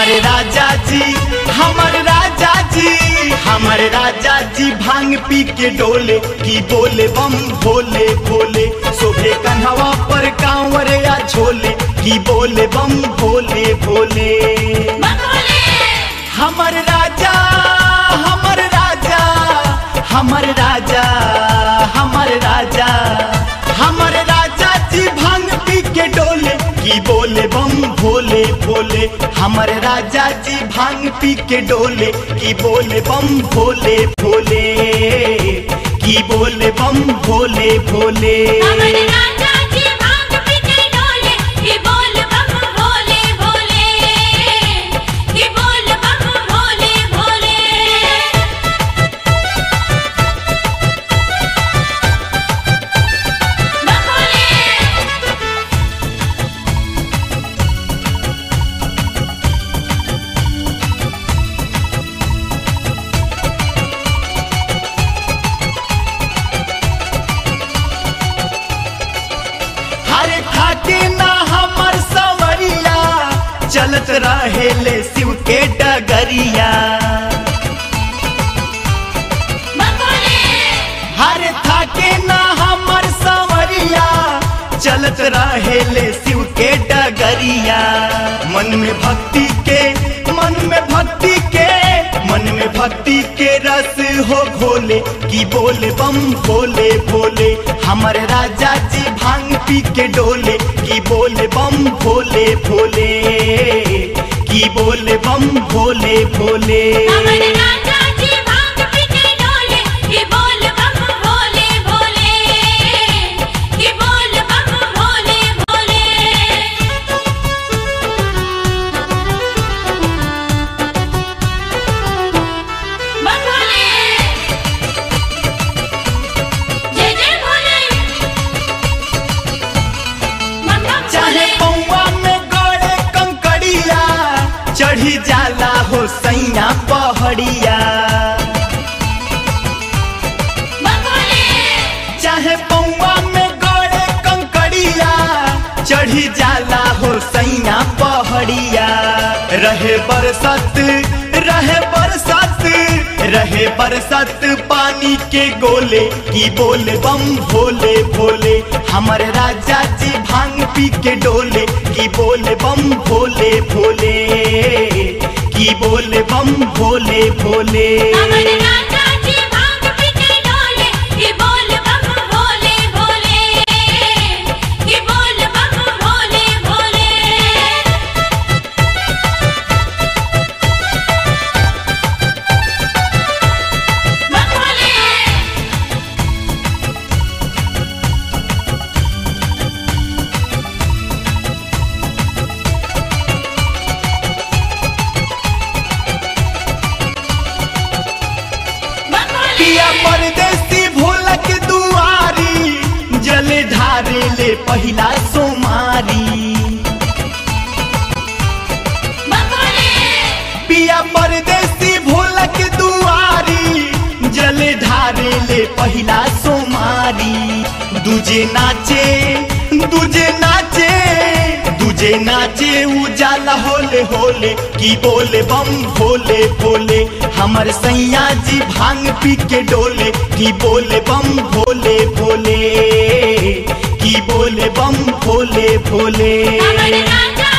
हमारे राजा जी हमारे राजा जी हमारे राजा जी भांग पी के डोले की बोले बम भोले भोले शोभे कन्हवा पर कांवर या झोले की बोले बम भोले भोले हमर राजा हमर राजा हमर राजा हमर राजा हमर राजा जी भांग पी के डोले की बोले बम भोले भोले हमर राजा जी भांग पी के डोले की बोले बम भोले भोले की बोले बम भोले भोले हमारे राजा जी भांग पी के डोले कि बोल बम भोले भोले कि बोल बम भोले भोले हरे खाके ना हमर सवरिया चलत रहे ले शिव के डगरिया हरे थाके ना हमर सवरिया चलत रहे ले शिव के डगरिया मन में भक्ति के मन में भक्ति के मन में भक्ति के रस हो घोले की बोले बम भोले भोले हमर राजा जी भांग पी के डोले की बोले बम भोले भोले की बोले बम भोले भोले हमारे राजा जी भांग पी के डोले कि बोल बम भोले भोले कि बोल बम भोले भोले बम भोले जय जय भोले बम बम चाहे भोले पौवा में गड़े कंकड़िया चढ़ी जाला हो सैया पहड़िया बम भोले चाहे पौवा में गड़े कंकड़िया चढ़ी जाला हो सैया पहड़िया रहे बरसत रहे बरसत रहे बरसत पानी के गोले की बोले बम भोले भोले हमर राजा जी भांग पी के डोले की बोले बम भोले भोले की बोले बम भोले भोले हमारे राजा जी भांग पी के डोले कि बोल बम भोले भोले कि बोल बम भोले भोले बम भोले बम भोले पिया परदेसी भोलक दुआरी जल ढारे ले पहिला सोमारी बम भोले पिया परदेसी भोलक दुआरी जल ढारे ले पहिला सोमारी दूजे नाचे दूजे नाचे दूजे नाचे उजाला होले होले की बोले बम भोले भोले हमर सैया जी भांग पी के डोले की बोले बम भोले भोले की बोले बम भोले भोले हमारे राजा